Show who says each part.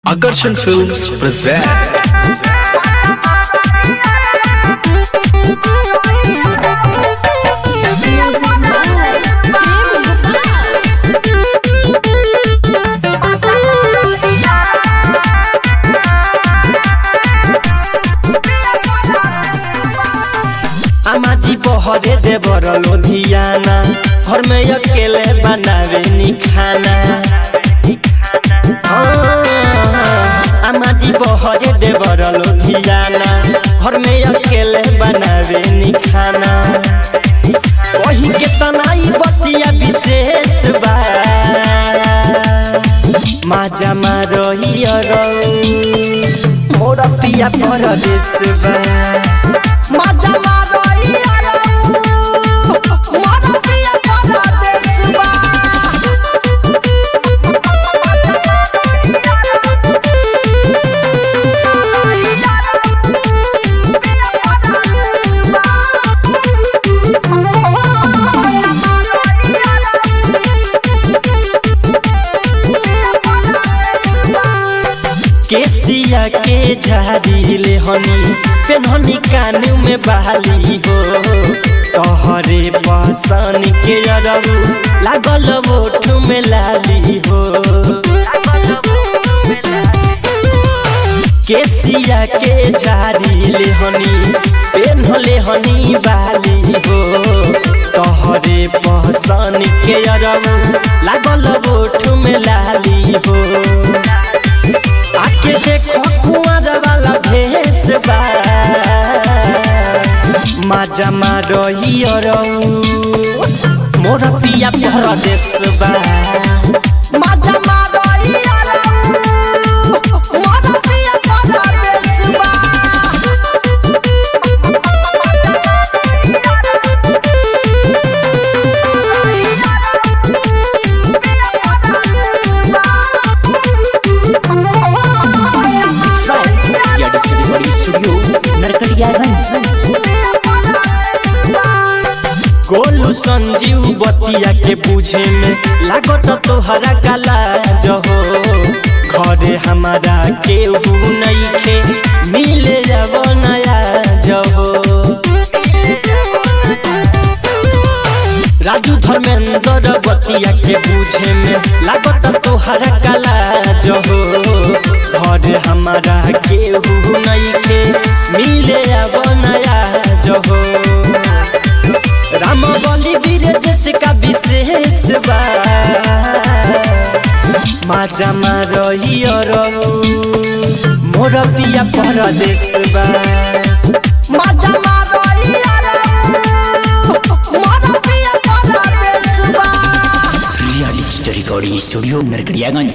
Speaker 1: Akarshan Films present
Speaker 2: आमाजी बहरे दे बर लोधियाना घर में अकेले बनावे नी खाना आमाजी बहरे दे बर लोधियाना घर में अकेले बनावे नी खाना वही के तनाई बतिया विशेष बा माजा मारही मोरा पिया परदेश बा मजा मारई अरऊ मन पिया परदेश बा केसिया के झाड़ी ले हनी पेनहनी कान में बहाली हो तोहरे पसन के अरबू लागल ओठ में लाली हो केसिया के झाड़ी ले हनी पेनहले हनी बाली हो तोहरे पसन के अरबू लागल ओठ में लाली हो आके देखो कुआर वाला भेस बा माजा मारही मोर पिया परदेश बा माजा मारही मोर पिया परदेश बा गोलू संजीव बतिया के पूछे में लागत तोहरा काला जहो घरे हमारा केहू नइखे मिले जब नया जहो राजू धर्मेंद्र बतिया के पूछे में लागत तोहरा काला जहो घरे हमारा केहू नइखे मिले अब नया जहो राम बलि वीर जैसे विशेष बा माजा मारही मोर पिया परदेश बा माजा मारही मोर पिया परदेश बा
Speaker 3: real story recording studio Narkatiaganj